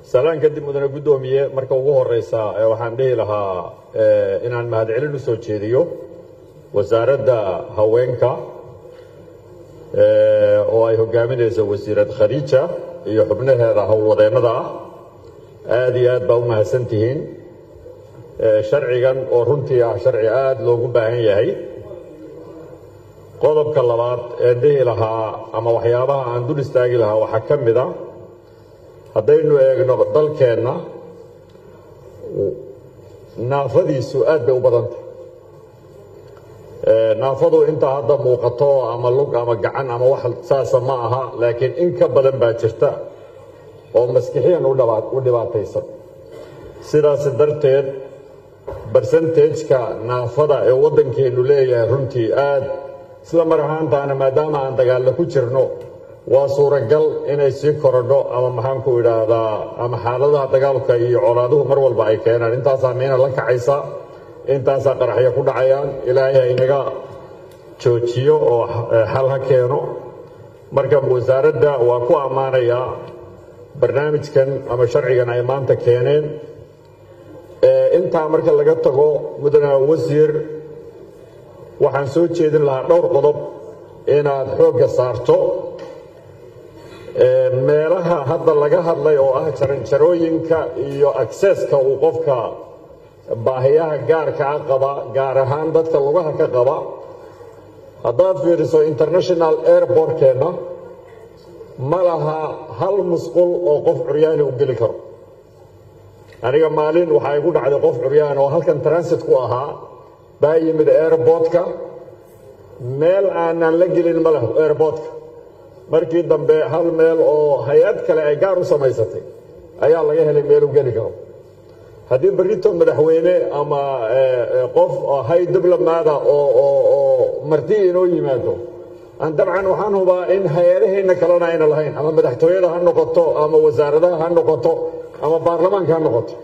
salaan kadib mudane guddoomiye marka ugu horeysa waxaan dhihi lahaa inaan mahadcelin u soo jeediyo wasaaradda haweenka oo ay hogaaminayso wasiirad khadiija iyo xubnaheeda howlwadeennada ah aada iyo aad baa u mahadsan tihiin sharcigan oo runtii ah sharci aada loogu baahan yahay qodobka labaad ee dhihi lahaa ama waxyaabaha aan dul istaagi lahaa waxaa ka mid a haddaynu eegno dalkeenna naafadiisu aad bay u badantay naafadu intaa hadda muuqato ama lug ama gacan ama wax saasa ma aha laakiin in ka badan baa jirta oo maskixiyan u dhibaataysan sidaas darteed barsentageka naafada ee waddankeennu leeyahay runtii aad isla mar ahaantaana maadaama aan dagaallo ku jirno waa suuragal inay sii korodho ama maxaanku idhaahdaa ama xaaladaha dagaalka iyo colaaduhu mar walba ay keenaan intaasaa miina la kacaysa intaasaa qaraxyo ku dhacayaan ilaahay ha inaga joojiyo oo xal ha keeno marka wasaaradda waa ku ammaanayaa barnaamijkan ama sharcigan ay maanta keeneen intaa marka laga tago mudane wasiir waxaan soo jeedin lahaa dhowr qodob inaad xoogga saarto meelaha hadda laga hadlay oo ah jaranjarooyinka iyo akseska uu qofka baahiyaha gaarkaa qaba gaar ahaan dadka lugaha ka qaba haddaad fiiriso international airbortkeenna ma laha hal musqul oo qof curyaani u geli karo aniga maalin waxaa igu dhacday qof curyaan oo halkan transit ku ahaa baa yimid airbortka meel aanan la gelin ma leh airbortka markii dambe hal meel oo hay-ad kale ay gaar u samaysatay ayaa laga helay meel u geli karo haddii berrito madaxweyne ama qof hay diblomaada oo marti inoo yimaado aan dabcan waxaan hubaa in hay-adaheenna kalena ayna lahayn ama madaxtooyada ha noqoto ama wasaaradaha ha noqoto ama baarlamaanka ha noqoto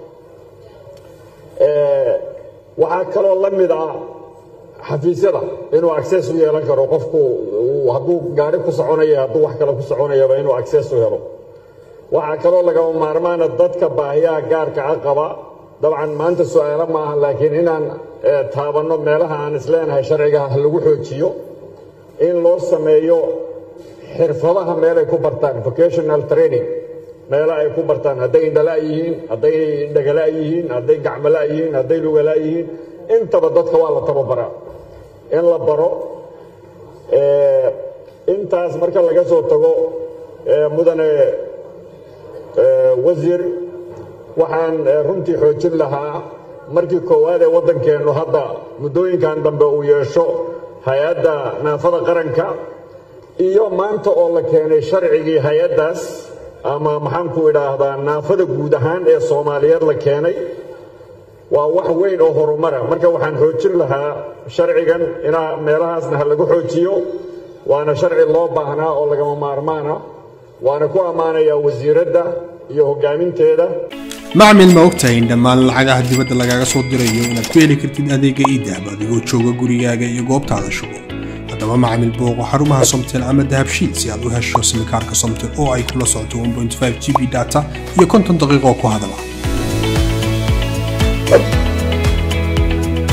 waxaa kaloo la mid ah xafiisyada inuu acces u yeelan karo qofku hadduu gaari ku soconaya hadduu wax kale ku soconayaba inuu acces u helo waxaa kaloo lagama maarmaana dadka baahiyaha gaarka a qaba dabcan maanta su-aalo maaha laakiin inaan taabanno meelaha aan isleenahay sharciga ha lagu xoojiyo in loo sameeyo xirfadaha meelay ku bartaan vocational training meelo ay ku bartaan hadday indhala yihiin hadday dhagala yihiin hadday gacmala yihiin hadday lugala yihiin intaba dadka waa la tababaraa in la baro intaas marka laga soo tago mudane wasiir waxaan runtii xoojin lahaa markii koowaad ee waddankeennu hadda muddooyinkan dambe uu yeesho hay-adda naafada qaranka iyo maanta oo la keenay sharcigii hay-addaas ama maxaanku idhaahdaa naafada guud ahaan ee soomaaliyeed la keenay waa wax weyn oo horumara marka waxaan xoojin lahaa sharcigan inaa meelahaasna ha lagu xoojiyo waana sharci loo baahnaa oo lagama maarmaana waana ku ammaanayaa wasiiradda iyo hoggaaminteeda macmil ma ogtahay in dhammaan lacagaha dibadda lagaaga soo dirayo inaad ku heli kartid adeega iidahab adigoo jooga gurigaaga iyo goobtaada shugo haddaba macmil booqo xarumaha somtel ama dahabshiid si aad u hesho simikaarka somtel oo ay kula socoto g b data iyo konton daqiiqoo ku hadala